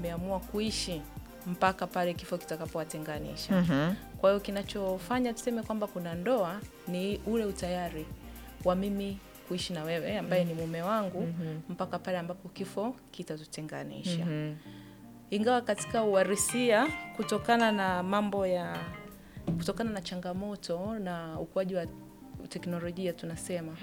wameamua kuishi mpaka pale kifo kitakapowatenganisha. Mhm. Kwa hiyo kinachofanya tuseme kwamba kuna ndoa ni ule utayari wa mimi kuishi na wewe ambaye ni mume wangu mpaka pale ambapo kifo kitatutenganisha. Mhm. Ingawa katika uharisia, kutokana na mambo ya kutokana na changamoto na ukuaji wa teknolojia, tunasema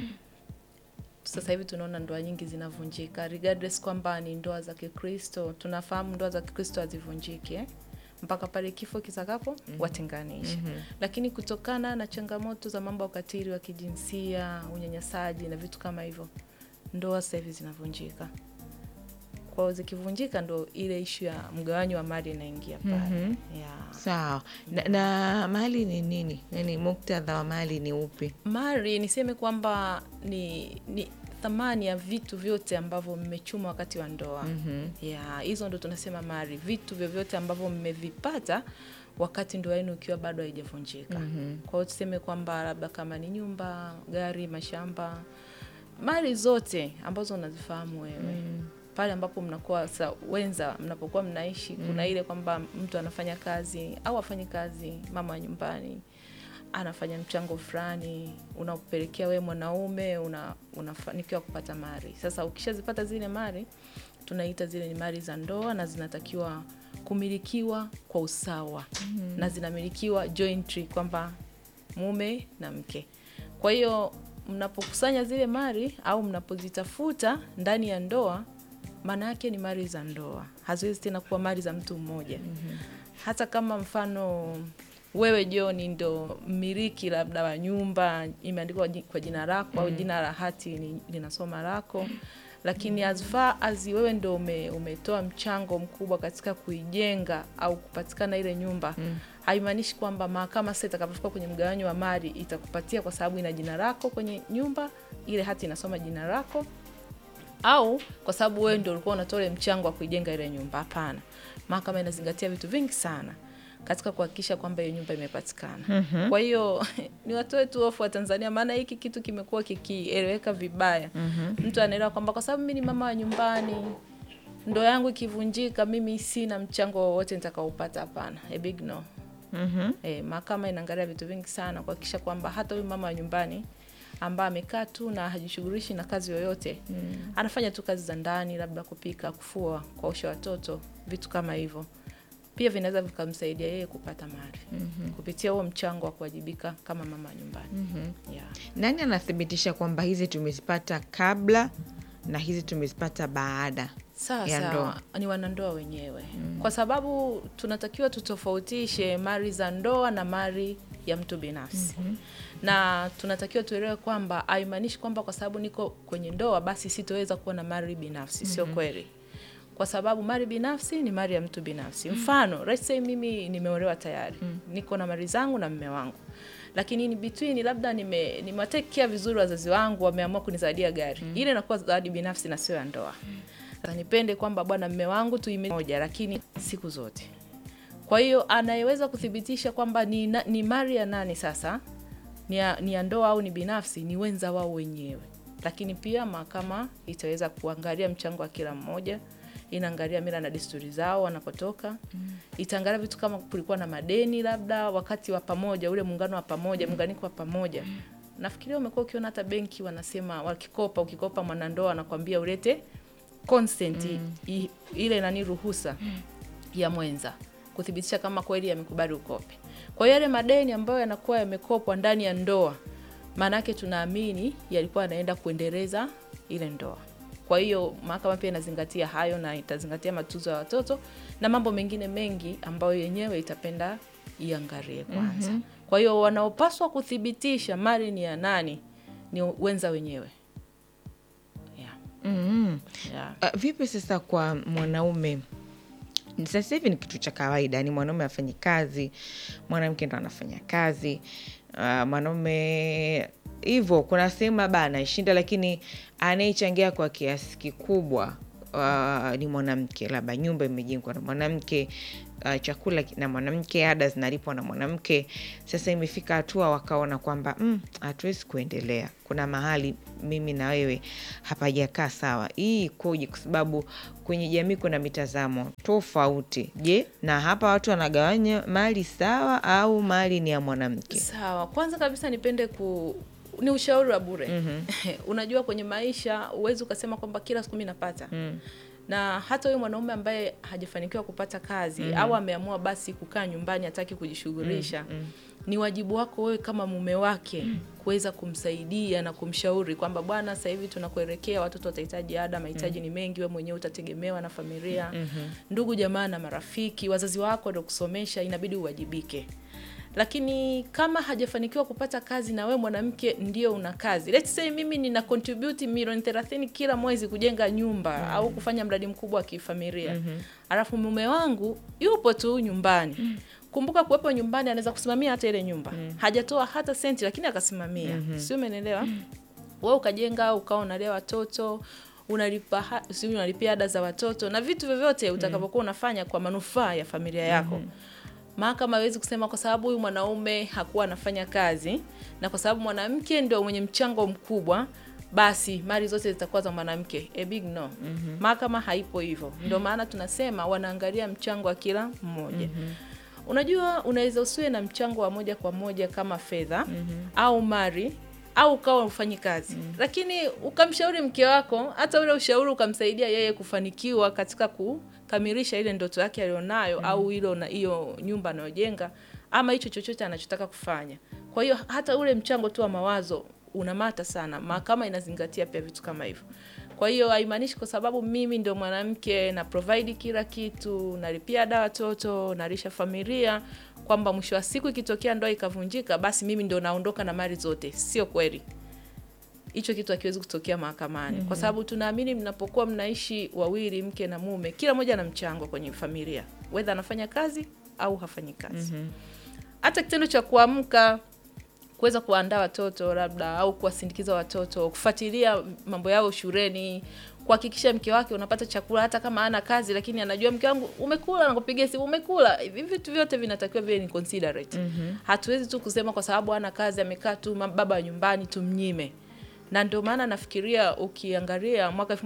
sasa hivi tunaona ndoa nyingi zinavunjika, regardless kwamba ni ndoa za Kikristo. Tunafahamu ndoa za Kikristo hazivunjiki eh? mpaka pale kifo kitakapo watenganisha. Lakini kutokana na changamoto za mambo ya ukatili wa kijinsia, unyanyasaji na vitu kama hivyo, ndoa sasa hivi zinavunjika. Kwa hiyo zikivunjika, ndo ile ishu ya mgawanyo wa mali inaingia pale Mhm. yeah. Sawa. Na, na mali ni nini? Yaani muktadha wa mali ni upi? Mali niseme kwamba ni, ni thamani ya vitu vyote ambavyo mmechuma wakati wa ndoa. Mhm. ya hizo ndo tunasema mali, vitu vyovyote ambavyo mmevipata wakati ndoa yenu ikiwa bado haijavunjika. Kwa hiyo tuseme kwamba labda kama ni nyumba, gari, mashamba, mali zote ambazo unazifahamu wewe pale ambapo mnakuwa sa wenza, mnapokuwa mnaishi, kuna ile kwamba mtu anafanya kazi au afanye kazi, mama wa nyumbani anafanya mchango fulani unakupelekea wewe mwanaume una, unafanikiwa kupata mali. Sasa ukishazipata zile mali, tunaita zile ni mali za ndoa na zinatakiwa kumilikiwa kwa usawa na zinamilikiwa jointly kwamba mume na mke. Kwa hiyo mnapokusanya zile mali au mnapozitafuta ndani ya ndoa, maana yake ni mali za ndoa, haziwezi tena kuwa mali za mtu mmoja. Hata kama mfano wewe John ndo mmiliki labda wa nyumba imeandikwa ji- kwa jina lako au jina la hati ni- linasoma lako, lakini as far as wewe ndo ume, umetoa mchango mkubwa katika kuijenga au kupatikana ile nyumba haimaanishi kwamba mahakama sasa itakapofika kwenye mgawanyo wa mali itakupatia kwa sababu ina jina lako kwenye nyumba, ile hati inasoma jina lako au kwa sababu wewe ndio ulikuwa unatoa ile mchango wa kuijenga ile nyumba. Hapana, mahakama inazingatia vitu vingi sana katika kuhakikisha kwamba hiyo nyumba imepatikana. Kwa hiyo ni watoe tu hofu wa Tanzania, maana hiki kitu kimekuwa kikieleweka vibaya. Mtu anaelewa kwamba kwa sababu mimi ni mama wa nyumbani, ndoa yangu ikivunjika, mimi sina mchango wowote nitakaopata. Hapana, a big no. Mhm. Eh, mahakama inaangalia vitu vingi sana kuhakikisha kwamba hata huyu mama wa nyumbani ambaye amekaa tu na hajishughulishi na kazi yoyote anafanya tu kazi za ndani, labda kupika, kufua, kuosha watoto, vitu kama hivyo, pia vinaweza vikamsaidia yeye kupata mali kupitia huo mchango wa kuwajibika kama mama wa nyumbani yeah. Nani anathibitisha kwamba hizi tumezipata kabla na hizi tumezipata baada? Sawa ya sawa, ndoa. ni wanandoa wenyewe kwa sababu tunatakiwa tutofautishe mali za ndoa na mali ya mtu binafsi na tunatakiwa tuelewe kwamba haimaanishi kwamba kwa sababu niko kwenye ndoa basi sitoweza kuwa na mali binafsi. Sio kweli, kwa sababu mali binafsi ni mali ya mtu binafsi. Mfano, let's say mimi nimeolewa tayari, niko na mali zangu na mme wangu, lakini in between labda nime nimewatekea vizuri wazazi wangu, wameamua kunisaidia gari, ile inakuwa zawadi binafsi na sio ya ndoa. Sasa nipende kwamba bwana, mme wangu tuime moja, lakini siku zote. Kwa hiyo anayeweza kuthibitisha kwamba ni, na- ni mali ya nani sasa ni ya, ni ya ndoa au ni binafsi ni wenza wao wenyewe, lakini pia mahakama itaweza kuangalia mchango wa kila mmoja, inaangalia mila na desturi zao wanakotoka, itaangalia vitu kama kulikuwa na madeni labda wakati wa pamoja, ule muungano wa pamoja, muunganiko wa pamoja. Nafikiria umekuwa ukiona hata benki wanasema wakikopa, ukikopa mwanandoa anakwambia ulete consent i, ile nani ruhusa ya mwenza kuthibitisha kama kweli amekubali ukope. Kwa hiyo yale madeni ambayo yanakuwa yamekopwa ndani ya ndoa, maana yake tunaamini yalikuwa yanaenda kuendeleza ile ndoa. Kwa hiyo mahakama pia inazingatia hayo na itazingatia matunzo ya watoto na mambo mengine mengi ambayo yenyewe itapenda iangalie kwanza. Kwa hiyo wanaopaswa kuthibitisha mali ni ya nani ni wenza wenyewe. Yeah. Mhm. Yeah. Uh, vipi sasa kwa mwanaume? Sasa hivi ni kitu cha kawaida, ni mwanaume afanye kazi, mwanamke ndo anafanya kazi. Uh, mwanaume hivyo, kuna sehemu labda anaishinda, lakini anayechangia kwa kiasi kikubwa uh, ni mwanamke, labda nyumba imejengwa na mwanamke, uh, chakula ki- na mwanamke, ada zinalipwa na mwanamke. Sasa imefika hatua wakaona kwamba "Mm, hatuwezi kuendelea, kuna mahali mimi na wewe hapajakaa sawa. Hii ikoje? Kwa sababu kwenye jamii kuna mitazamo tofauti. Je, na hapa watu wanagawanya mali sawa au mali ni ya mwanamke? Sawa, kwanza kabisa nipende ku ni ushauri wa bure. Unajua, kwenye maisha huwezi ukasema kwamba kila siku mimi napata na hata huyo mwanaume ambaye hajafanikiwa kupata kazi au ameamua basi kukaa nyumbani, hataki kujishughulisha, ni wajibu wako wewe kama mume wake kuweza kumsaidia na kumshauri kwamba bwana, sasa hivi tunakuelekea, watoto watahitaji ada, mahitaji ni mengi, wewe mwenyewe utategemewa na familia, ndugu jamaa na marafiki, wazazi wako ndio kusomesha, inabidi uwajibike lakini kama hajafanikiwa kupata kazi na we mwanamke ndio una kazi, let's say mimi nina contribute milioni 30 kila mwezi kujenga nyumba au kufanya mradi mkubwa wa kifamilia alafu mume wangu yupo tu nyumbani kumbuka kuwepo nyumbani anaweza kusimamia hata ile nyumba hajatoa hata senti lakini akasimamia sio umeelewa wewe ukajenga ukawa unalea watoto unalipa ha- si unalipia ada za watoto na vitu vyovyote utakapokuwa unafanya kwa manufaa ya familia yako mahakama hawezi kusema kwa sababu huyu mwanaume hakuwa anafanya kazi na kwa sababu mwanamke ndio mwenye mchango mkubwa basi mali zote zitakuwa za mwanamke. A big no. Mahakama haipo hivyo, ndio maana tunasema wanaangalia mchango wa kila mmoja. Unajua, unaweza usiwe na mchango wa moja kwa moja kama fedha au mali au ukawa ufanyi kazi lakini ukamshauri mke wako, hata ule ushauri ukamsaidia yeye kufanikiwa katika kukamilisha ile ndoto yake alionayo au hilo na hiyo nyumba anayojenga ama hicho chochote anachotaka kufanya. Kwa hiyo hata ule mchango tu wa mawazo unamata sana. Mahakama inazingatia pia vitu kama hivyo. Kwa hiyo haimaanishi kwa sababu mimi ndio mwanamke na provide kila kitu, nalipia ada watoto, nalisha familia, kwamba mwisho wa siku ikitokea ndoa ikavunjika, basi mimi ndio naondoka na mali zote. Sio kweli. Hicho kitu hakiwezi kutokea mahakamani kwa sababu tunaamini mnapokuwa mnaishi wawili, mke na mume, kila mmoja ana mchango kwenye familia, whether anafanya kazi au hafanyi kazi. Hata kitendo cha kuamka kuweza kuandaa watoto labda au kuwasindikiza watoto, kufuatilia mambo yao shuleni, kuhakikisha mke wake unapata chakula, hata kama ana kazi, lakini anajua mke wangu umekula, nakupigia simu umekula. Hivi vitu vyote vinatakiwa viwe ni considerate. Hatuwezi tu kusema kwa sababu ana kazi amekaa tu ma- baba wa nyumbani tumnyime. Na ndio maana nafikiria ukiangalia mwaka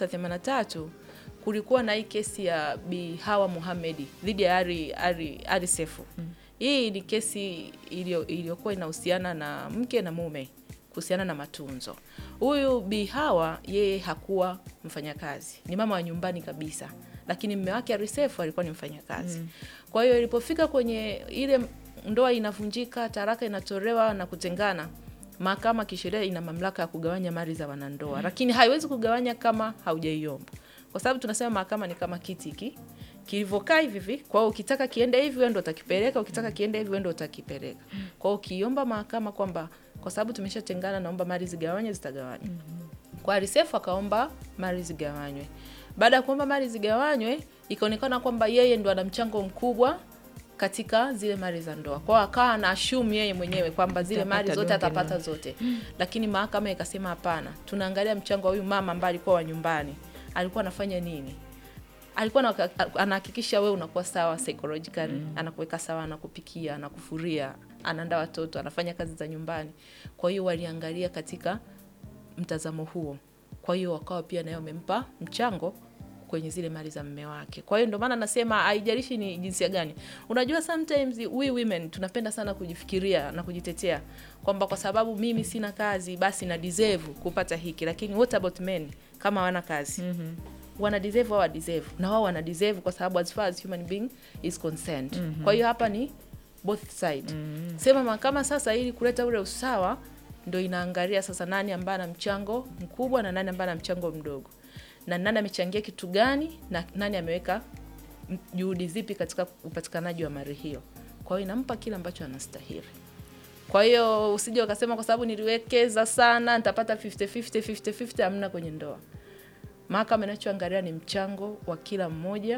1983 kulikuwa na hii kesi ya Bi Hawa Mohamed dhidi ya Ari, Ari, Ari Sefu. Hii ni kesi iliyo- iliyokuwa inahusiana na mke na mume kuhusiana na matunzo. Huyu Bi Hawa yeye hakuwa mfanyakazi, ni mama wa nyumbani kabisa, lakini mume wake Ari Sefu alikuwa ni mfanyakazi. Kwa hiyo ilipofika kwenye ile ndoa inavunjika, taraka inatolewa na kutengana, mahakama kisheria ina mamlaka ya kugawanya mali za wanandoa, lakini haiwezi kugawanya kama haujaiomba, kwa sababu tunasema mahakama ni kama kiti hiki kilivyokaa hivi hivi. Kwa hiyo ukitaka kiende hivi wewe ndo utakipeleka, ukitaka kiende hivi wewe ndo utakipeleka. Kwa hiyo ukiomba mahakama kwamba kwa sababu tumeshatengana, naomba mali zigawanywe, zitagawanywa. Kwa Arisefu akaomba mali zigawanywe. Baada ya kuomba mali zigawanywe, ikaonekana kwamba yeye ndo ana mchango mkubwa katika zile mali za ndoa. Kwa hiyo akawa ana assume yeye mwenyewe kwamba zile mali Atapata zote donge atapata zote. Lakini mahakama ikasema hapana, tunaangalia mchango wa huyu mama ambaye alikuwa wa nyumbani. Alikuwa anafanya nini? alikuwa anaka- anahakikisha wewe unakuwa sawa psychologically anakuweka sawa, anakupikia, anakufuria, anaandaa watoto, anafanya kazi za nyumbani. Kwa hiyo waliangalia katika mtazamo huo, kwa hiyo wakawa pia nayo wamempa mchango kwenye zile mali za mme wake. Kwa hiyo ndio maana nasema haijalishi ni jinsia gani. Unajua sometimes we women tunapenda sana kujifikiria na kujitetea kwamba kwa sababu mimi sina kazi basi na deserve kupata hiki, lakini what about men kama hawana kazi? wana deserve au wa deserve na wao wana deserve kwa sababu as far as human being is concerned. Kwa hiyo hapa ni both side. Sema mahakama sasa, ili kuleta ule usawa, ndo inaangalia sasa nani ambaye ana mchango mkubwa na nani ambaye ana mchango mdogo, na nani amechangia kitu gani na nani ameweka m- juhudi zipi katika upatikanaji wa mali hiyo. Kwa hiyo inampa kile ambacho anastahili. Kwa hiyo usije ukasema kwa sababu niliwekeza sana nitapata 50 50 50 50, hamna kwenye ndoa. Mahakama inachoangalia ni mchango wa kila mmoja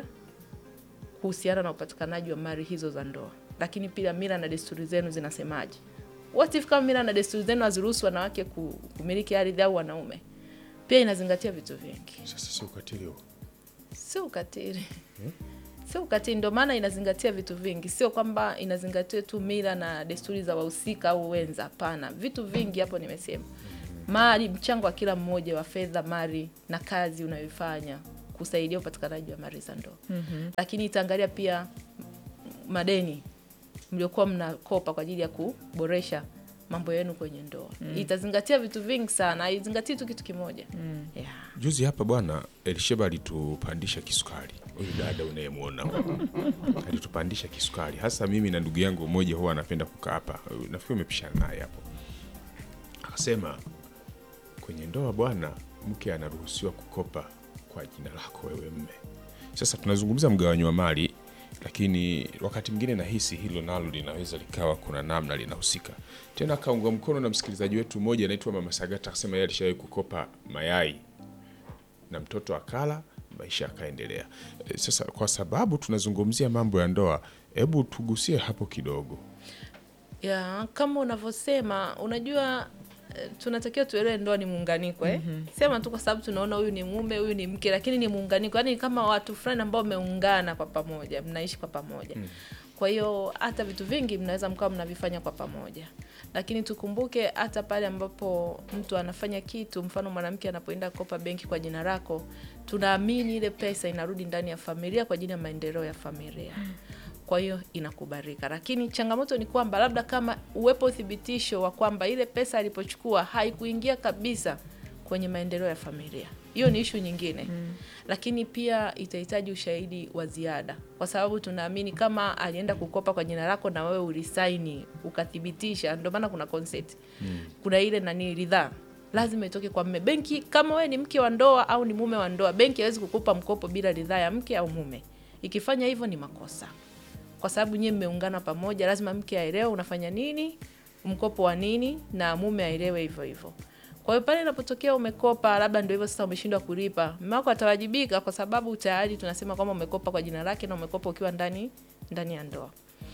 kuhusiana na upatikanaji wa mali hizo za ndoa, lakini pia mila na desturi zenu zinasemaje? What if kama mila na desturi zenu haziruhusu wanawake ku- kumiliki ardhi au wanaume? Pia inazingatia vitu vingi. Sasa si ukatili huo. sio ukatili sio ukatili, ndio maana inazingatia vitu vingi, sio kwamba inazingatia tu mila na desturi za wahusika au wenza. Hapana, vitu vingi hapo nimesema, mali, mchango wa kila mmoja wa fedha, mali na kazi unayoifanya kusaidia upatikanaji wa mali za ndoa. Lakini itaangalia pia madeni mliokuwa mnakopa kwa ajili ya kuboresha mambo yenu kwenye ndoa. Itazingatia vitu vingi sana, haizingatii tu kitu kimoja. Yeah. Juzi hapa bwana Elisheba alitupandisha kisukari, huyu dada unayemwona huyu. alitupandisha kisukari, hasa mimi na ndugu yangu mmoja huwa anapenda kukaa hapa, nafikiri umepishana naye hapo. Akasema kwenye ndoa bwana, mke anaruhusiwa kukopa kwa jina lako wewe mme. Sasa tunazungumza mgawanyo wa mali, lakini wakati mwingine nahisi hilo nalo linaweza likawa kuna namna linahusika tena. Akaungwa mkono na msikilizaji wetu mmoja anaitwa Mama Sagata, akasema yeye alishawahi kukopa mayai na mtoto akala, maisha yakaendelea. E, Sasa kwa sababu tunazungumzia mambo ya ndoa, hebu tugusie hapo kidogo. ya kama unavyosema, unajua eh, tunatakiwa tuelewe ndoa ni muunganiko eh? Sema tu kwa sababu tunaona huyu ni mume huyu ni mke, lakini ni muunganiko, yaani kama watu fulani ambao wameungana kwa pamoja, mnaishi kwa pamoja. Kwa hiyo hata vitu vingi mnaweza mkawa mnavifanya kwa pamoja, lakini tukumbuke hata pale ambapo mtu anafanya kitu, mfano mwanamke anapoenda kukopa benki kwa jina lako, tunaamini ile pesa inarudi ndani ya familia kwa ajili ya maendeleo ya familia kwa hiyo inakubalika, lakini changamoto ni kwamba labda kama uwepo uthibitisho wa kwamba ile pesa alipochukua haikuingia kabisa kwenye maendeleo ya familia, hiyo ni ishu nyingine lakini pia itahitaji ushahidi wa ziada, kwa sababu tunaamini kama alienda kukopa kwa jina lako na wewe ulisaini ukathibitisha, ndio maana kuna consent kuna ile nani ridhaa lazima itoke kwa mme. Benki kama wewe ni mke wa ndoa au ni mume wa ndoa, benki hawezi kukupa mkopo bila ridhaa ya mke au mume. Ikifanya hivyo ni makosa kwa sababu nyie mmeungana pamoja, lazima mke aelewe unafanya nini, mkopo wa nini, na mume aelewe hivyo hivyo. Kwa hiyo pale inapotokea umekopa, labda ndio hivyo sasa, umeshindwa kulipa, mume wako atawajibika, kwa sababu tayari tunasema kwamba umekopa kwa jina lake na umekopa ukiwa ndani ndani ya ndoa.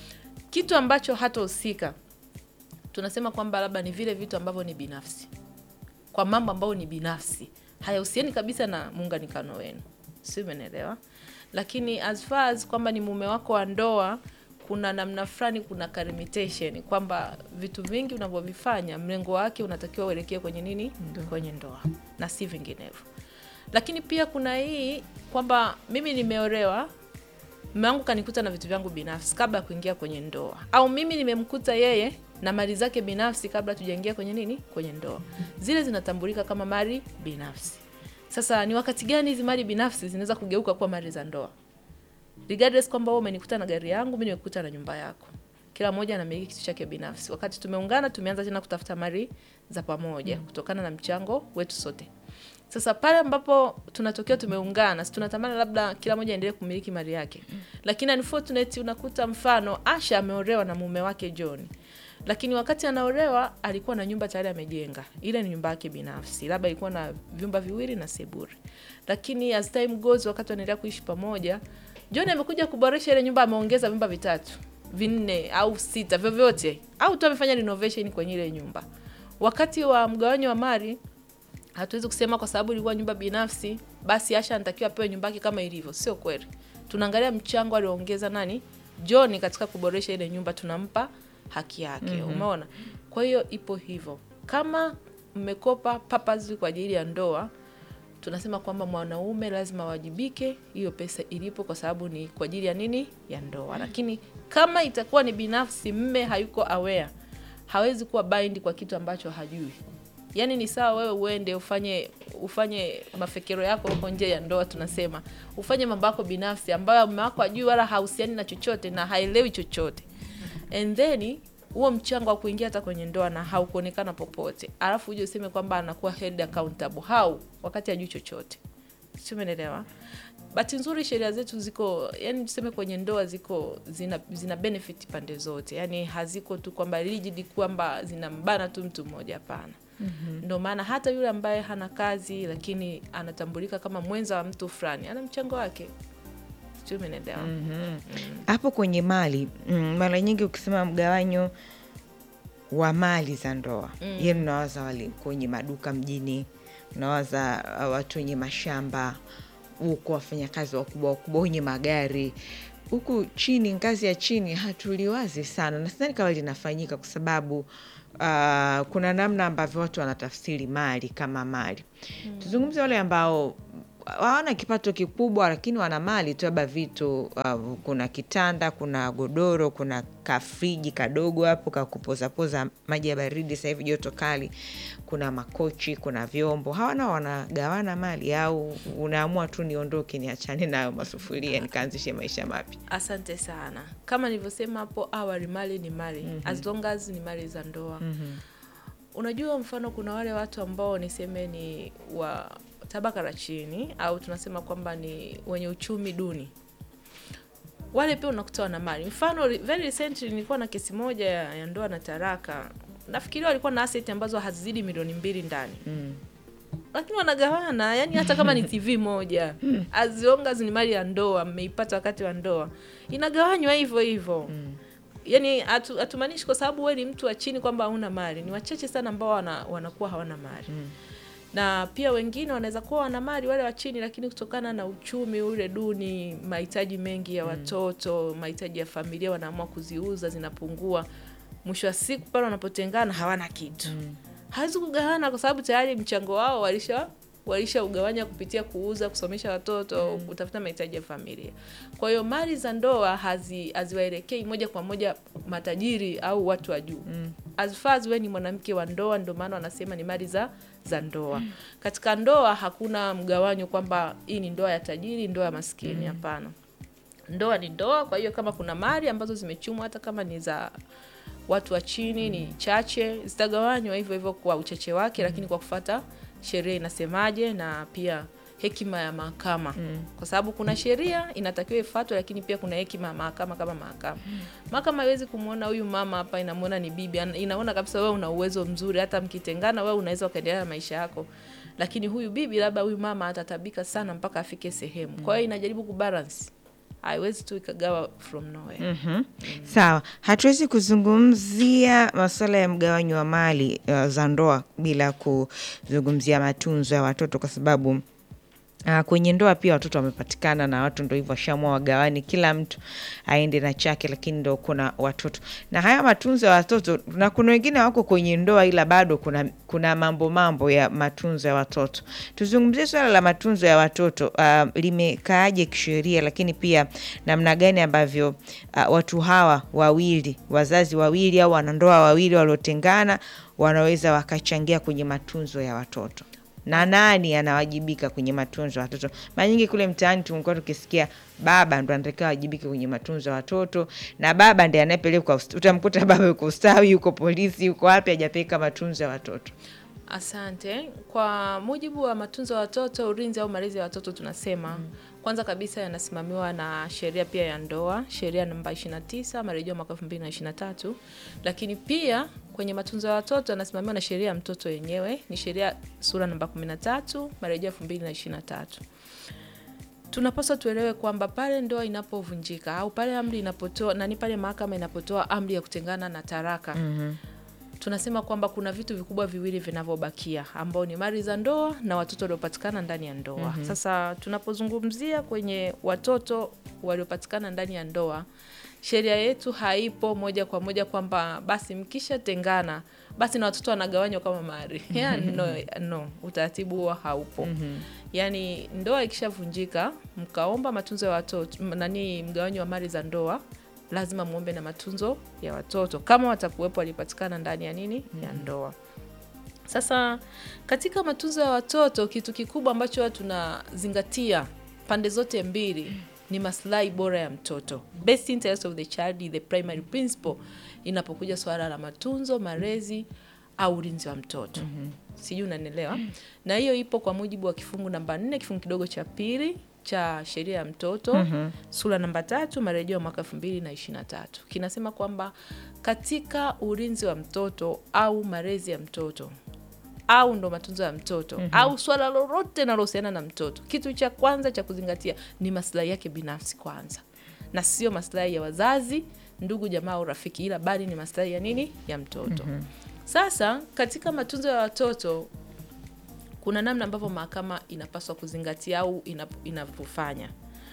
Kitu ambacho hatahusika tunasema kwamba labda ni vile vitu ambavyo ni binafsi, kwa mambo ambayo ni binafsi, hayahusiani kabisa na muunganikano wenu, si umeelewa? Lakini as far as kwamba ni mume wako wa ndoa, kuna namna fulani, kuna ka limitation kwamba vitu vingi unavyovifanya mlengo wake unatakiwa uelekee kwenye nini, kwenye ndoa na si vinginevyo. Lakini pia kuna hii kwamba mimi nimeolewa mume wangu kanikuta na vitu vyangu binafsi kabla ya kuingia kwenye ndoa, au mimi nimemkuta yeye na mali zake binafsi kabla tujaingia kwenye nini, kwenye ndoa. Zile zinatambulika kama mali binafsi. Sasa ni wakati gani hizi mali binafsi zinaweza kugeuka kuwa mali za ndoa? Regardless kwamba wewe umenikuta na gari yangu, mimi nimekuta na nyumba yako, kila mmoja anamiliki kitu chake binafsi. Wakati tumeungana, tumeanza tena kutafuta mali za pamoja kutokana na mchango wetu sote. Sasa pale ambapo tunatokea tumeungana, si tunatamani labda kila mmoja aendelee kumiliki mali yake, lakini unfortunately unakuta mfano Asha ameolewa na mume wake John, lakini wakati anaolewa alikuwa na nyumba tayari amejenga, ile ni nyumba yake binafsi, labda ilikuwa na vyumba viwili na seburi, lakini as time goes, wakati wanaendelea kuishi pamoja, John amekuja kuboresha ile nyumba, ameongeza vyumba vitatu vinne au sita vyovyote, au tu amefanya renovation kwenye ile nyumba. Wakati wa mgawanyo wa mali hatuwezi kusema kwa sababu ilikuwa nyumba binafsi basi Asha anatakiwa apewe nyumba yake kama ilivyo. Sio kweli. Tunaangalia mchango alioongeza nani John katika kuboresha ile nyumba, tunampa haki yake. Umeona? Kwa hiyo ipo hivyo. Kama mmekopa purposely kwa ajili ya ndoa, tunasema kwamba mwanaume lazima awajibike hiyo pesa ilipo, kwa sababu ni kwa ajili ya nini? Ya ndoa. Lakini kama itakuwa ni binafsi, mme hayuko aware, hawezi kuwa bind kwa kitu ambacho hajui. Yaani ni sawa wewe uende ufanye ufanye mafekero yako huko nje ya ndoa, tunasema ufanye mambo yako binafsi ambayo mume wako ajui wala hahusiani na chochote na haelewi chochote, and then huo mchango wa kuingia hata kwenye ndoa na haukuonekana popote, alafu uje useme kwamba anakuwa held accountable how wakati ajui chochote, sio? Umeelewa? Bahati nzuri sheria zetu ziko yani, tuseme kwenye ndoa ziko zina, zina benefit pande zote, yani haziko tu kwamba rigid kwamba zinambana tu mtu mmoja, hapana. Ndio maana hata yule ambaye hana kazi lakini anatambulika kama mwenza wa mtu fulani ana mchango wake, sio? Umeelewa? hapo kwenye mali mm, mara nyingi ukisema mgawanyo wa mali za ndoa mm. ye mnawaza wale kwenye maduka mjini, mnawaza uh, watu wenye mashamba huko wafanyakazi wakubwa wakubwa wenye magari huku chini, ngazi ya chini hatuliwazi sana, na sidhani kama linafanyika kwa sababu uh, kuna namna ambavyo watu wanatafsiri mali kama mali. Tuzungumze wale ambao hawana kipato kikubwa lakini wana mali tu, labda vitu uh, kuna kitanda, kuna godoro, kuna kafriji kadogo hapo kakupozapoza maji ya baridi, sasa hivi joto kali, kuna makochi, kuna vyombo. Hawana wanagawana mali, au unaamua tu niondoke, niachane nayo masufuria, nikaanzishe maisha mapya? Asante sana. Kama nilivyosema hapo awali, mali ni mali as long as ni mali za ndoa. Unajua, mfano kuna wale watu ambao niseme ni wa tabaka la chini au tunasema kwamba ni wenye uchumi duni, wale pia unakuta wana mali. Mfano very recently nilikuwa na kesi moja ya, ya ndoa na taraka, nafikiria walikuwa na asset ambazo hazizidi milioni mbili ndani lakini wanagawana, yani hata kama ni TV moja as long as ni mali ya ndoa, mmeipata wakati wa ndoa, inagawanywa hivyo hivyo. Yani hatu- hatumaanishi kwa sababu wewe ni mtu wa chini kwamba hauna mali. Ni wachache sana ambao wana, wanakuwa hawana mali na pia wengine wanaweza kuwa wana mali wale wa chini, lakini kutokana na uchumi ule duni, mahitaji mengi ya watoto, mahitaji ya familia, wanaamua kuziuza, zinapungua. Mwisho wa siku pale wanapotengana hawana kitu hawezi kugawana kwa sababu tayari mchango wao walisha walisha ugawanya kupitia kuuza, kusomesha watoto, kutafuta mahitaji ya familia. Kwa hiyo mali za ndoa hazi haziwaelekei moja kwa moja matajiri au watu wa juu. As far as wewe ni mwanamke wa ndoa, ndio maana wanasema ni mali za za ndoa. Katika ndoa hakuna mgawanyo kwamba hii ni ndoa ya tajiri, ndoa ya maskini. Hapana, ndoa ni ndoa. Kwa hiyo kama kuna mali ambazo zimechumwa, hata kama ni za watu wa chini ni chache, zitagawanywa hivyo hivyo kwa uchache wake, lakini kwa kufata sheria inasemaje na pia hekima ya mahakama, kwa sababu kuna sheria inatakiwa ifuatwe, lakini pia kuna hekima ya mahakama. Kama mahakama mahakama haiwezi kumwona huyu mama hapa, inamwona ni bibi, ana- inaona kabisa wewe una uwezo mzuri, hata mkitengana wewe unaweza ukaendelea na maisha yako, lakini huyu bibi, labda huyu mama atatabika sana mpaka afike sehemu. Kwa hiyo inajaribu kubalance, haiwezi tu ikagawa from nowhere. Sawa, hatuwezi kuzungumzia masuala ya mgawanyo wa mali uh, za ndoa bila kuzungumzia matunzo ya watoto kwa sababu Uh, kwenye ndoa pia watoto wamepatikana na watu ndo hivyo washamua wagawani, kila mtu aende na chake, lakini ndo kuna watoto na haya matunzo ya watoto, na kuna wengine wako kwenye ndoa ila bado kuna, kuna mambo mambo ya matunzo ya watoto. Tuzungumzie swala la matunzo ya watoto uh, limekaaje kisheria, lakini pia namna gani ambavyo uh, watu hawa wawili, wazazi wawili au wanandoa wawili waliotengana wanaweza wakachangia kwenye matunzo ya watoto na nani anawajibika kwenye matunzo ya watoto? Mara nyingi kule mtaani tumekuwa tukisikia baba ndo anatakiwa awajibike kwenye matunzo ya watoto, na baba ndiye anayepelekwa. ust- Utamkuta baba yuko ustawi, yuko polisi, yuko wapi, hajapeleka matunzo ya watoto. Asante. Kwa mujibu wa matunzo ya watoto, ulinzi au malezi ya watoto, tunasema kwanza kabisa yanasimamiwa na sheria pia ya ndoa, sheria namba 29 marejeo mwaka 2023, lakini pia kwenye matunzo ya watoto yanasimamiwa na sheria ya mtoto yenyewe, ni sheria sura namba 13 marejeo 2023. Tunapaswa tuelewe kwamba pale ndoa inapovunjika au pale amri inapotoa nani, pale mahakama inapotoa amri ya kutengana na taraka tunasema kwamba kuna vitu vikubwa viwili vinavyobakia ambao ni mali za ndoa na watoto waliopatikana ndani ya ndoa. Sasa tunapozungumzia kwenye watoto waliopatikana ndani ya ndoa, sheria yetu haipo moja kwa moja kwamba basi mkishatengana basi na watoto wanagawanywa kama mali. Yani, no, no, utaratibu huo haupo. Yaani ndoa ikishavunjika mkaomba matunzo ya watoto m- nani, mgawanyo wa mali za ndoa lazima muombe na matunzo ya watoto kama watakuwepo walipatikana ndani ya nini ya ndoa. Sasa katika matunzo ya watoto, kitu kikubwa ambacho watu tunazingatia pande zote mbili ni maslahi bora ya mtoto. Best interest of the child is the primary principle inapokuja swala la matunzo, malezi au ulinzi wa mtoto. Sijui unanielewa? Na hiyo ipo kwa mujibu wa kifungu namba nne kifungu kidogo cha pili cha sheria ya mtoto sura namba tatu marejeo ya mwaka elfu mbili na ishirini na tatu kinasema kwamba katika ulinzi wa mtoto au malezi ya mtoto au ndo matunzo ya mtoto au swala lolote linalohusiana na mtoto, kitu cha kwanza cha kuzingatia ni maslahi yake binafsi kwanza, na sio maslahi ya wazazi, ndugu, jamaa au rafiki, ila bali ni maslahi ya nini, ya mtoto. Sasa katika matunzo ya watoto kuna namna ambavyo mahakama inapaswa kuzingatia au inap- inavyofanya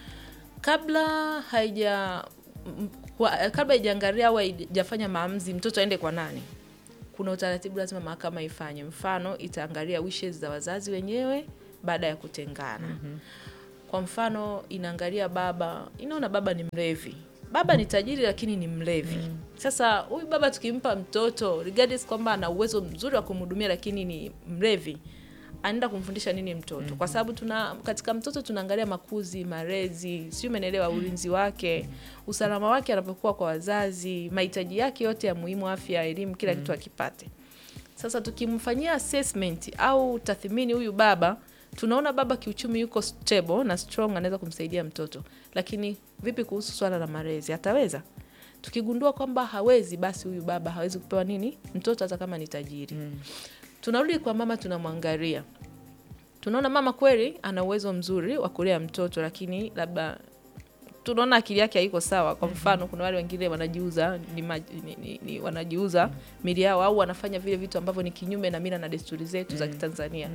kabla haija m- kwa- kabla haijaangalia au haijafanya maamuzi mtoto aende kwa nani kuna utaratibu lazima mahakama ifanye mfano itaangalia wishes za wazazi wenyewe baada ya kutengana mm-hmm. kwa mfano inaangalia baba inaona baba ni mlevi baba ni tajiri lakini ni mlevi mm. sasa huyu baba tukimpa mtoto regardless kwamba ana uwezo mzuri wa kumhudumia lakini ni mlevi anaenda kumfundisha nini mtoto mm-hmm. kwa sababu tuna katika mtoto tunaangalia makuzi malezi sijui umeelewa ulinzi wake usalama wake anapokuwa kwa wazazi mahitaji yake yote ya muhimu afya elimu kila kitu akipate sasa tukimfanyia assessment au tathmini huyu baba tunaona baba kiuchumi yuko stable na strong anaweza kumsaidia mtoto lakini vipi kuhusu swala la malezi ataweza tukigundua kwamba hawezi basi huyu baba hawezi kupewa nini mtoto hata kama ni tajiri mm. tunarudi kwa mama tunamwangalia tunaona mama kweli ana uwezo mzuri wa kulea mtoto lakini labda tunaona akili yake haiko sawa kwa mfano kuna wale wengine wanajiuza ni, ma- ni, ni, ni wanajiuza mili yao au wanafanya vile vitu ambavyo ni kinyume na mila na desturi zetu za kitanzania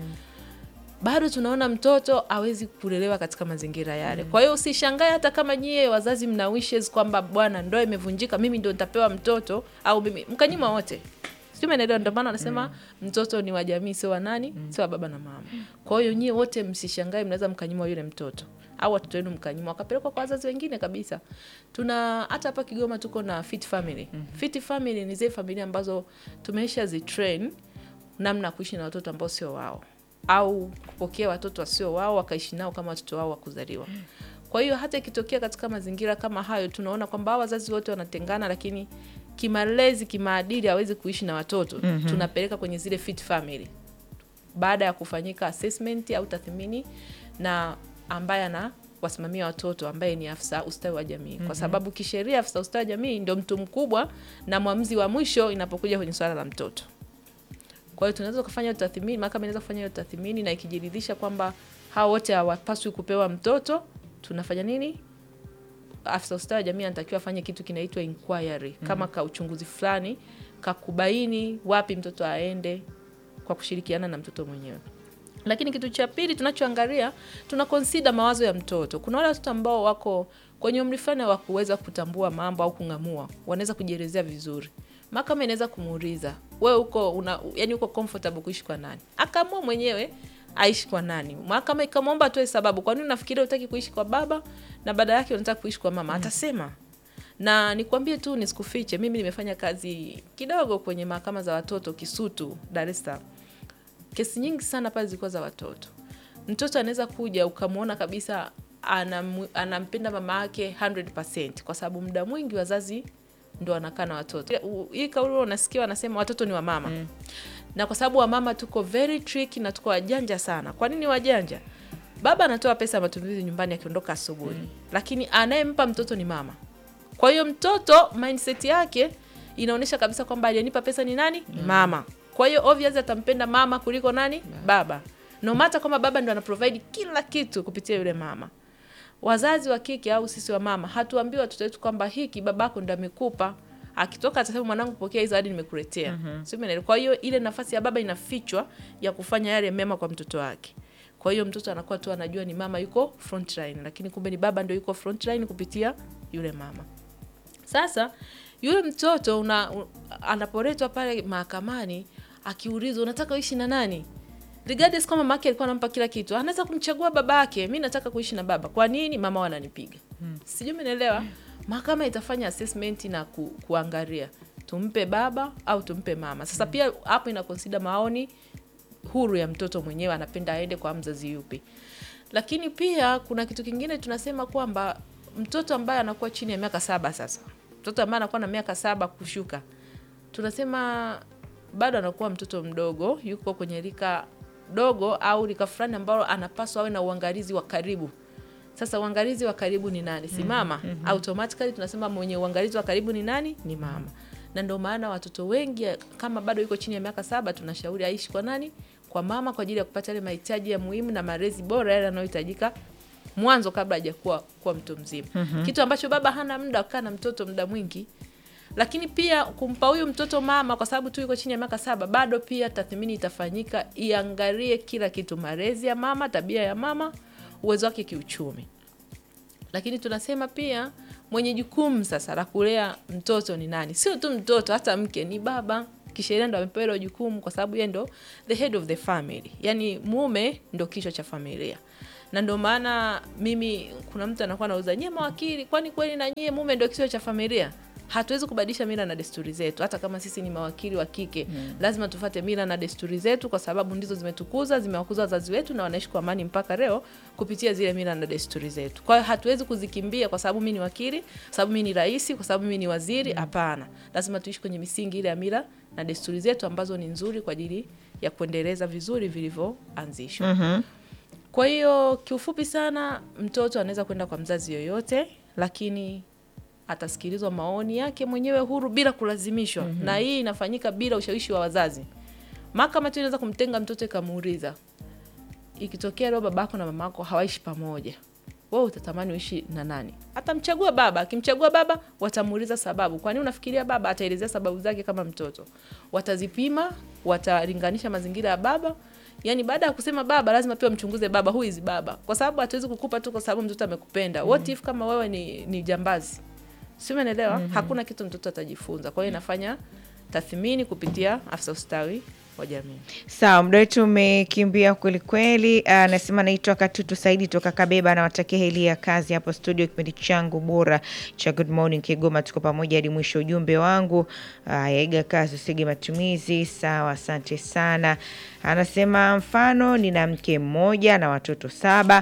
bado tunaona mtoto awezi kulelewa katika mazingira yale kwa hiyo usishangae hata kama nyie wazazi mna wishes kwamba bwana ndoa imevunjika mimi ndo nitapewa mtoto au mimi mkanyima wote sijui umeelewa ndio maana wanasema mtoto ni wa jamii sio wa nani sio wa baba na mama kwa hiyo nyie wote msishangae mnaweza mkanyima yule mtoto au watoto wenu mkanyima wakapelekwa kwa wazazi wengine kabisa tuna hata hapa kigoma tuko na fit family fit family ni zile familia ambazo tumeisha zitrain namna ya kuishi na watoto ambao sio wao au kupokea watoto wasio wao wakaishi nao kama watoto wao wa kuzaliwa kwa hiyo hata ikitokea katika mazingira kama hayo tunaona kwamba hawa wazazi wote wanatengana lakini kimalezi kimaadili hawezi kuishi na watoto mm-hmm. tunapeleka kwenye zile fit family baada ya kufanyika assessment au tathmini na ambaye ana wasimamia watoto ambaye ni afisa ustawi wa jamii mm-hmm. kwa sababu kisheria afisa ustawi wa jamii ndio mtu mkubwa na mwamuzi wa mwisho inapokuja kwenye swala la mtoto kwa hiyo tunaweza kufanya hiyo tathmini mahakama inaweza kufanya hiyo tathmini na ikijiridhisha kwamba hao wote hawapaswi kupewa mtoto tunafanya nini afisa ustawi wa jamii anatakiwa afanye kitu kinaitwa inquiry mm. kama ka uchunguzi fulani kakubaini wapi mtoto aende kwa kushirikiana na mtoto mwenyewe lakini kitu cha pili tunachoangalia tuna consider mawazo ya mtoto kuna wale watoto ambao wako kwenye umri fulani wa kuweza kutambua mambo au kung'amua wanaweza kujielezea vizuri mahakama inaweza kumuuliza wewe uko una, yani uko comfortable kuishi kwa nani akaamua mwenyewe aishi kwa nani mahakama ikamwomba atoe sababu kwa nini unafikiria utaki kuishi kwa baba na baada yake unataka kuishi kwa mama atasema na nikwambie tu nisikufiche mimi nimefanya kazi kidogo kwenye mahakama za watoto kisutu dar es salaam kesi nyingi sana pale zilikuwa za watoto mtoto anaweza kuja ukamwona kabisa anam, anampenda mama yake 100 kwa sababu muda mwingi wazazi ndo wanakaa na watoto U- hii kauli unasikia wanasema watoto ni wa mama mm. na kwa sababu wamama tuko very tricky na tuko wajanja sana kwa nini wajanja baba anatoa pesa ya matumizi nyumbani akiondoka asubuhi mm. lakini anayempa mtoto ni mama kwa hiyo mtoto mindset yake inaonyesha kabisa kwamba aliyenipa pesa ni nani mm. mama kwa hiyo obviously atampenda mama kuliko nani baba no matter kwamba baba ndo anaprovide kila kitu kupitia yule mama wazazi wa kike au sisi wa mama hatuambii watoto wetu kwamba hiki babako ndo amekupa akitoka atasema mwanangu pokea hizo hadi nimekuletea mm-hmm. Sio kwa hiyo ile nafasi ya baba inafichwa ya kufanya yale mema kwa mtoto wake kwa hiyo mtoto anakuwa tu anajua ni mama yuko frontline lakini kumbe ni baba ndo yuko frontline kupitia yule mama sasa yule mtoto una, u- anapoletwa pale mahakamani akiulizwa unataka uishi na nani regardless kama mama yake alikuwa anampa kila kitu anaweza kumchagua baba yake mi nataka kuishi na baba kwa nini mama wananipiga hmm. sijui umeelewa mahakama itafanya assessment na ku, kuangalia tumpe baba au tumpe mama sasa pia hapo ina consider maoni huru ya mtoto mwenyewe anapenda aende kwa mzazi yupi lakini pia kuna kitu kingine tunasema kwamba mtoto ambaye anakuwa chini ya miaka saba sasa mtoto ambaye anakuwa na miaka saba kushuka tunasema bado anakuwa mtoto mdogo yuko kwenye rika dogo au rika fulani ambalo anapaswa awe na uangalizi wa karibu sasa uangalizi wa karibu ni nani si mama mm-hmm. automatically tunasema mwenye uangalizi wa karibu ni nani ni mama na ndio maana watoto wengi kama bado yuko chini ya miaka saba tunashauri aishi kwa nani kwa mama kwa ajili ya kupata yale mahitaji ya muhimu na malezi bora yale yanayohitajika mwanzo kabla hajakuwa kuwa mtu mzima mm-hmm. kitu ambacho baba hana muda wa kukaa na mtoto muda mwingi lakini pia kumpa huyu mtoto mama, kwa sababu tu yuko chini ya miaka saba, bado pia tathmini itafanyika, iangalie kila kitu, malezi ya mama, tabia ya mama, uwezo wake kiuchumi. Lakini tunasema pia mwenye jukumu sasa la kulea mtoto ni nani? Sio tu mtoto, hata mke ni baba. Kisheria ndo amepewa hilo jukumu, kwa sababu yeye ndo the head of the family, yani mume ndo kichwa cha familia na ndo maana mimi, kuna mtu anakuwa anauza nyie mawakili, kwani kweli na nyie mume ndo kichwa cha familia? Hatuwezi kubadilisha mila na desturi zetu, hata kama sisi ni mawakili wa kike mm. Lazima tufate mila na desturi zetu, kwa sababu ndizo zimetukuza, zimewakuza wazazi wetu na wanaishi kwa amani mpaka leo kupitia zile mila na desturi zetu. Kwa hiyo hatuwezi kuzikimbia kwa sababu mimi ni wakili, kwa sababu mimi ni rais, kwa sababu mimi ni waziri. Hapana, lazima tuishi kwenye misingi ile ya mila na desturi zetu ambazo ni nzuri kwa ajili ya kuendeleza vizuri vilivyoanzishwa. Mhm. Kwa hiyo kiufupi sana, mtoto anaweza kwenda kwa mzazi yoyote, lakini atasikilizwa maoni yake mwenyewe huru bila kulazimishwa. Na hii inafanyika bila ushawishi wa wazazi. Mahakama tu inaweza kumtenga mtoto ikamuuliza, ikitokea leo babako na mamako hawaishi pamoja, wewe utatamani uishi na nani? Atamchagua baba. Akimchagua baba, watamuuliza sababu, kwani unafikiria baba ataelezea sababu zake kama mtoto. Watazipima, watalinganisha mazingira ya baba Yaani baada ya kusema baba lazima pia mchunguze baba, who is baba, kwa sababu hatuwezi kukupa tu kwa sababu mtoto amekupenda. What if kama wewe ni, ni jambazi, si umeelewa? Hakuna kitu mtoto atajifunza. Kwa hiyo inafanya tathmini kupitia afisa ustawi wa jamii. Sawa, muda wetu umekimbia kwelikweli. Anasema naitwa Katutu Saidi toka Kabeba, nawatakia heli ya kazi hapo studio, kipindi changu bora cha Good Morning Kigoma. Tuko pamoja hadi mwisho. Ujumbe wangu ah, yaiga kazi usige matumizi. Sawa, asante sana. Anasema mfano, nina mke mmoja na watoto saba,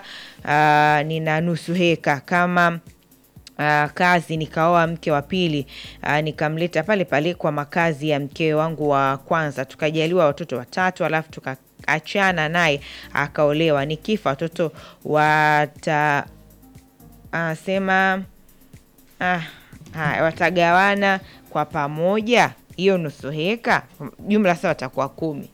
ah, nina nusu heka kama Uh, kazi nikaoa mke wa pili uh, nikamleta pale pale kwa makazi ya mke wangu wa kwanza, tukajaliwa watoto watatu, alafu tukaachana naye akaolewa. Nikifa watoto wata anasema ah, haya, watagawana kwa pamoja hiyo nusu heka, jumla sasa watakuwa kumi.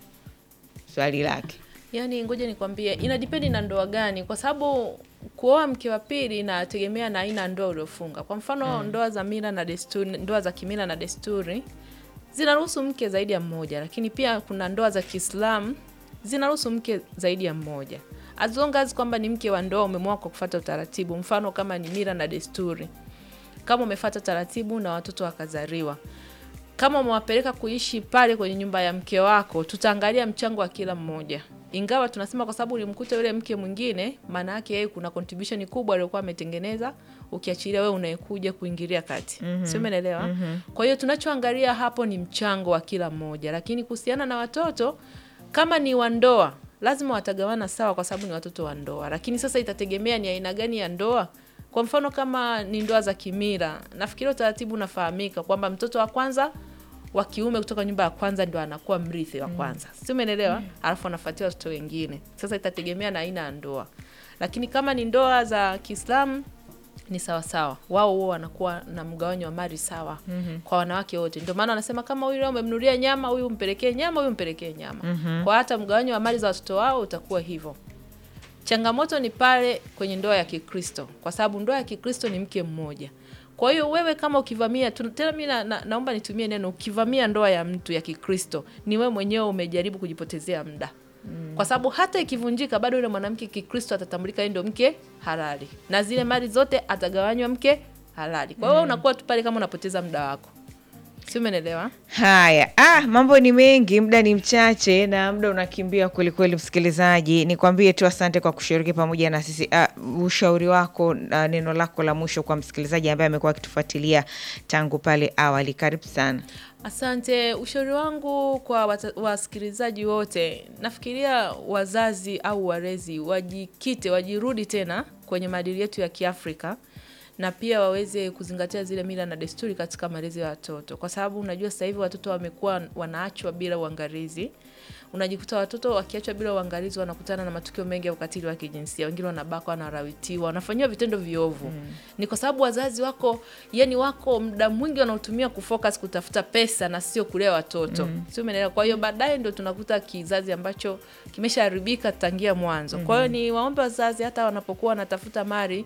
Swali lake Yaani, ngoja nikwambie, inadipendi na ndoa gani, kwa sababu kuoa mke wa pili inategemea na aina ya ndoa uliofunga. Kwa mfano ndoa za mila na desturi, ndoa za kimila na desturi zinaruhusu mke zaidi ya mmoja, lakini pia kuna ndoa za Kiislamu zinaruhusu mke zaidi ya mmoja, as long as kwamba ni mke wa ndoa umeamua kwa kufuata utaratibu. Mfano kama ni mila na desturi, kama umefuata taratibu na watoto wakazaliwa kama umewapeleka kuishi pale kwenye nyumba ya mke wako, tutaangalia mchango wa kila mmoja, ingawa tunasema kwa sababu ulimkuta yule mke mwingine, maana yake yeye kuna contribution kubwa aliyokuwa ametengeneza, ukiachilia wewe unayekuja kuingilia kati, mm sio? Umeelewa? Kwa hiyo tunachoangalia hapo ni mchango wa kila mmoja, lakini kuhusiana na watoto, kama ni wa ndoa, lazima watagawana sawa, kwa sababu ni watoto wa ndoa, lakini sasa itategemea ni aina gani ya ndoa. Kwa mfano kama ni ndoa za kimila, nafikiri utaratibu unafahamika kwamba mtoto wa kwanza wa kiume kutoka nyumba ya kwanza ndio anakuwa mrithi wa kwanza, si umeelewa? Alafu anafuatia watoto wengine. Sasa itategemea na aina ya ndoa, lakini kama ni ndoa za Kiislamu ni sawa sawa, wao huo wanakuwa na mgawanyo wa mali sawa kwa wanawake wote. Ndio maana wanasema kama huyu leo umemnunulia nyama, huyu mpelekee nyama, huyu mpelekee nyama. Kwa hata mgawanyo wa mali za watoto wao utakuwa hivyo. Changamoto ni pale kwenye ndoa ya Kikristo, kwa sababu ndoa ya Kikristo ni mke mmoja. Kwa hiyo wewe kama ukivamia tu- tena, mimi na, na, naomba nitumie neno ukivamia ndoa ya mtu ya Kikristo, ni wewe mwenyewe umejaribu kujipotezea muda kwa sababu hata ikivunjika bado yule mwanamke Kikristo atatambulika yeye ndio mke halali na zile mali zote atagawanywa mke halali. Kwa hiyo wewe unakuwa tu pale kama unapoteza muda wako, si umeelewa? Haya, ah, mambo ni mengi, muda ni mchache na muda unakimbia kwelikweli. Msikilizaji, nikwambie tu asante kwa kushiriki pamoja na sisi. Ah, ushauri wako na neno lako la mwisho kwa msikilizaji ambaye amekuwa akitufuatilia tangu pale awali, karibu sana. Asante. Ushauri wangu kwa wata- wasikilizaji wote, nafikiria wazazi au walezi wajikite, wajirudi tena kwenye maadili yetu ya Kiafrika na pia waweze kuzingatia zile mila na desturi katika malezi ya watoto, kwa sababu unajua sasa hivi watoto wamekuwa wanaachwa bila uangalizi. Unajikuta watoto wakiachwa bila uangalizi wanakutana na matukio mengi ya ukatili wa kijinsia. Wengine wanabakwa, wanarawitiwa, wanafanyiwa vitendo viovu. Ni kwa sababu wazazi wako, yani wako muda mwingi wanaotumia kufocus kutafuta pesa na sio kulea watoto, sio umeelewa? Kwa hiyo baadaye ndio tunakuta kizazi ambacho kimeshaharibika tangia mwanzo. Kwa hiyo ni waombe wazazi hata wanapokuwa wanatafuta mali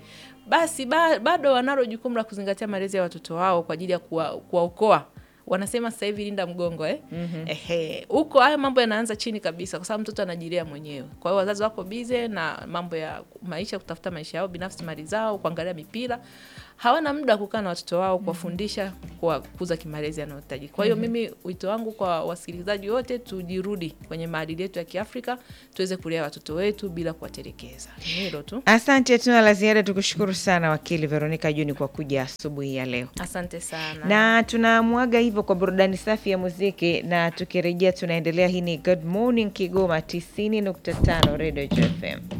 basi ba, bado wanalo jukumu la kuzingatia malezi ya watoto wao kwa ajili ya kuwa- kuwaokoa wanasema sasa hivi linda mgongo eh? Ehe, huko haya mambo yanaanza chini kabisa, kwa sababu mtoto anajilia mwenyewe. Kwa hiyo wazazi wako bize na mambo ya maisha, kutafuta maisha yao binafsi, mali zao, kuangalia mipira, hawana muda wa kukaa na watoto wao, kuwafundisha, kuwakuza kimalezi yanayohitaji. Kwa hiyo mimi wito wangu kwa wasikilizaji wote, tujirudi kwenye maadili yetu ya Kiafrika, tuweze kulea watoto wetu bila kuwatelekeza. Ni hilo tu. Asante, tuna la ziada. Tukushukuru sana wakili Veronica Juni kwa kuja asubuhi ya leo. Asante sana. na tunamwaga hivyo kwa burudani safi ya muziki, na tukirejea tunaendelea. Hii ni Good Morning Kigoma 90.5 Radio FM.